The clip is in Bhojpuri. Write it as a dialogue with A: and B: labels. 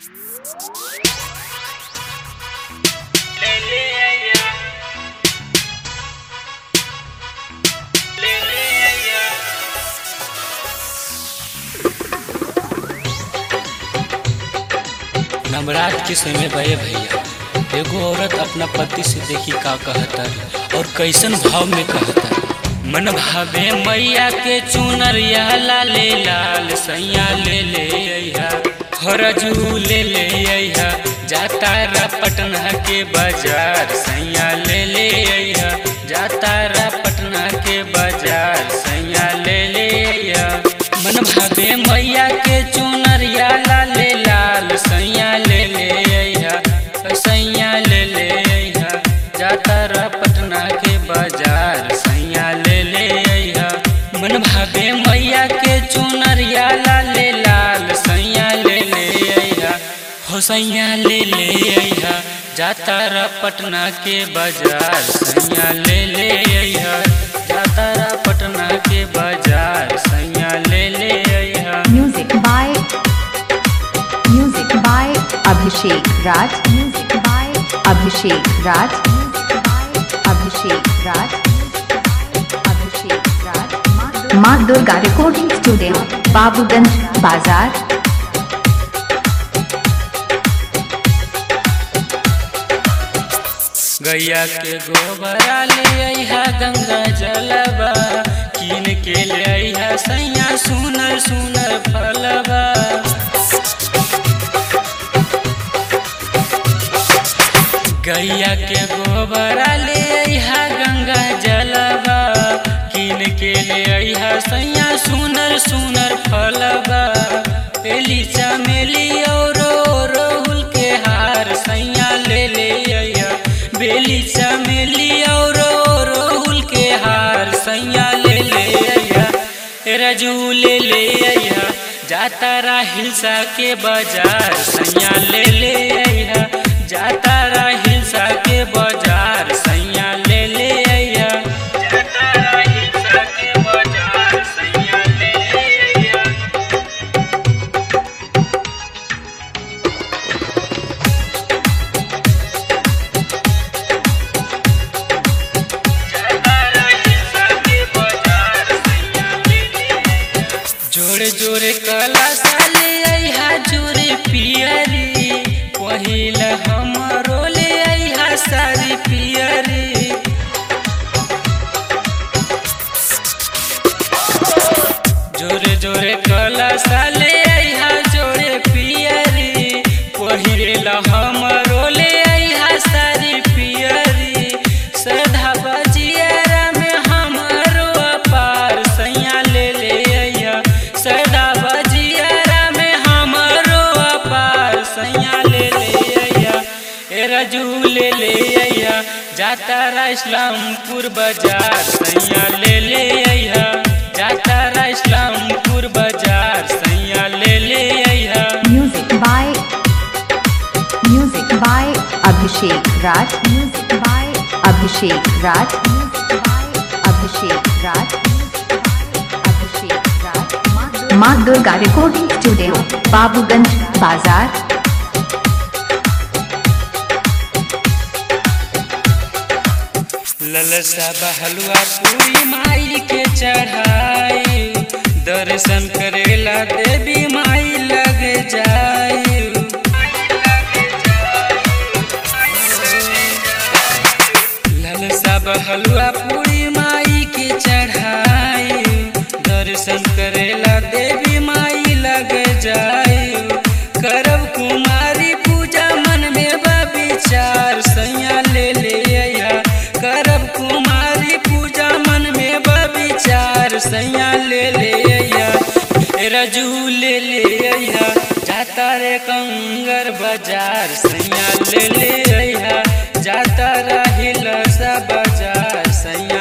A: नवरात्र के समय बहे भैया एगो औरत अपना पति से देखी का कहता और कैसन भाव में कहता मन भावे मैया के चुनरिया लाले लाल सैया ले ले अइहा हरजू ले ले अइहा जाता रा पटना के बाजार सैया ले ले अइहा जाता रा पटना के बाजार सैया ले ले अइहा मन भावे मैया के चुनरिया लाले लाल सैया ले ले अइहा सैया ले ले अइहा जाता रा पटना के बाजार सैया ले ले अइहा मन भावे मैया के चुनरिया लाले लाल सैया ले ले अइहा हो सैया ले ले अइहा जाता रा पटना के बाजार सैया ले ले अइहा जाता रा पटना के बाजार सैया ले ले अइहा
B: Music by Music by Abhishek Raj. Music by Abhishek Raj. Music by Abhishek Raj. Abhishek Raj. माँ दुर्गा रिकॉर्डिंग स्टूडियो बाबूगंज बाजार
A: गैया के गोबरा ले अइहा गंगा जलबा कीन के ले अइहा सैया सुनर सुनर फलबा गैया के गोबरा ले अइहा गंगा जलबा कीन के ले अइहा सैया सुनर सुनर फलबा पेली चमेली और रोहुल के हार सैया ले ले अइहा बेली चमेली और रोहुल के हार सैया ले ले अइहा रजू ले ले अइहा जाता रा हिलसा के बाजार सैया ले ले अइहा जाता रा हिलसा के बाजार सैया ले ले अइहा जाता रा हिलसा के बाजार सैया ले ले अइहा जोरे जोरे कला साले अइहा जोरे पियरी पहिला हमरो ले अइहा सारी पियरी जोरे जोरे कला साले अइहा जोरे पियरी पहिला हमरो ले अइहा सारी पियरी सदा बजियारा में हमरो अपार सैया ले ले अइहा सदा बजियारा में हमरो अपार सैया ले ले अइहा ए रजू ले ले अइहा जाता रा इस्लामपुर बाजार सैया ले ले अइहा जाता रा इस्लामपुर बाजार सैया ले ले अइहा
B: Music by Music by Abhishek Raj. Music by Abhishek Raj. Music by Abhishek Raj. Abhishek Raj. माँ दुर्गा रिकॉर्डिंग स्टूडियो बाबूगंज बाजार
A: ललसा बहलुआ पूरी माई के चढ़ाई दर्शन करेला देवी माई लग जाई ललसा बहलुआ पूरी माई के चढ़ाई दर्शन करेला देवी माई लग जाई करब कुमारी पूजा मन में बा विचार सैया ले ले अइहा करब कुमारी पूजा मन में बा विचार सैया ले ले अइहा ए रजू ले ले अइहा जाता रे कंगर बाजार सैया ले ले अइहा जाता रहिल सा बाजार सैया